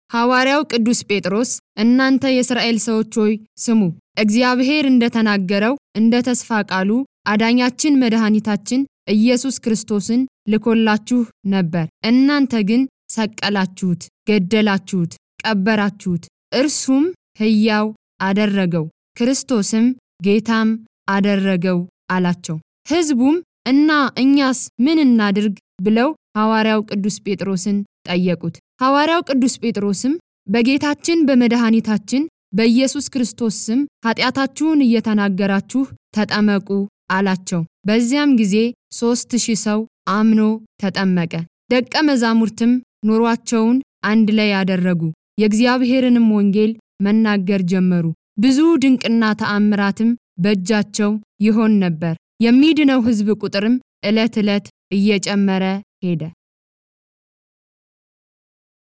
ሐዋርያው ቅዱስ ጴጥሮስ እናንተ የእስራኤል ሰዎች ሆይ ስሙ፣ እግዚአብሔር እንደተናገረው እንደ ተስፋ ቃሉ አዳኛችን መድኃኒታችን ኢየሱስ ክርስቶስን ልኮላችሁ ነበር። እናንተ ግን ሰቀላችሁት፣ ገደላችሁት፣ ቀበራችሁት። እርሱም ሕያው አደረገው፣ ክርስቶስም ጌታም አደረገው አላቸው። ሕዝቡም እና እኛስ ምን እናድርግ ብለው ሐዋርያው ቅዱስ ጴጥሮስን ጠየቁት። ሐዋርያው ቅዱስ ጴጥሮስም በጌታችን በመድኃኒታችን በኢየሱስ ክርስቶስ ስም ኃጢአታችሁን እየተናገራችሁ ተጠመቁ አላቸው። በዚያም ጊዜ ሦስት ሺህ ሰው አምኖ ተጠመቀ። ደቀ መዛሙርትም ኑሯቸውን አንድ ላይ ያደረጉ፣ የእግዚአብሔርንም ወንጌል መናገር ጀመሩ። ብዙ ድንቅና ተአምራትም በእጃቸው ይሆን ነበር። የሚድነው ሕዝብ ቁጥርም ዕለት ዕለት እየጨመረ ሄደ።